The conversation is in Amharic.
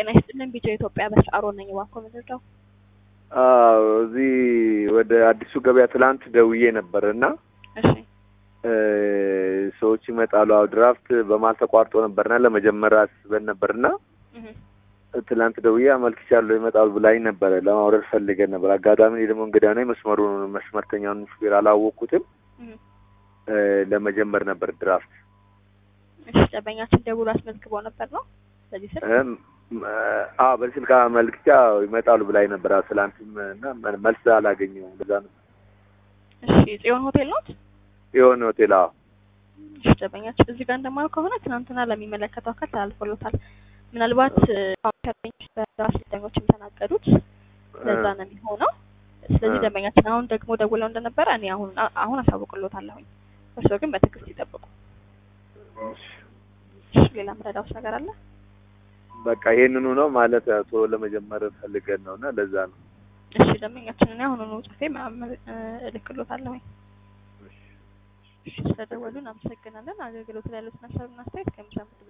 ጤና ይስጥልን። ቢጫ ኢትዮጵያ በስአሮ ነኝ። እባክዎ ምንድነው? አዎ እዚህ ወደ አዲሱ ገበያ ትላንት ደውዬ ነበር እና እሺ ሰዎች ይመጣሉ። አዎ ድራፍት በመሀል ተቋርጦ ነበርና ለመጀመር አስበን ነበርና እህ ትላንት ደውዬ አመልክቻለሁ ይመጣሉ ብላኝ ነበረ። ለማውረድ ፈልገን ነበር። አጋጣሚ እኔ ደግሞ እንግዳ ነኝ። መስመሩን መስመርተኛውን ሹፌር አላወቅኩትም። እህ ለመጀመር ነበር ድራፍት እሺ ደንበኛችን ደውሎ አስመዝግቦ ነበር ነው በዚህ ስልክ እም፣ አ በስልክ አመልክቻ ይመጣሉ ብላኝ ነበር። አዎ ትላንትም እና መልስ አላገኘሁም። በዛ ነው እሺ ጽዮን ሆቴል ነው? የሆነ ሆቴል አዎ እሺ ደንበኛችን እዚህ ጋር እንደማየው ከሆነ ትናንትና ለሚመለከተው አካል ተላልፎሎታል። ምናልባት ካምፓኒዎች በራስተኞች የተናገዱት ለዛ ነው የሚሆነው። ስለዚህ እ። ደንበኛችን አሁን ደግሞ ደውለው እንደነበረ እኔ አሁን አሁን አሳውቅሎታለሁኝ። እርስዎ ግን በትዕግስት ይጠብቁ። እሺ ሌላ ምረዳውስ ነገር አለ? በቃ ይሄንኑ ነው ማለት ቶሎ ለመጀመር ፈልገን ነው እና ለዛ ነው። እሺ ደንበኛችን እኔ አሁኑኑ ጽፌ ማመ- እ፣ እልክሎታለሁኝ። እሺ ስለደወሉ እናመሰግናለን። አገልግሎት ላይ ያሉትን ሀሳብና አስተያየት ከምሰሙት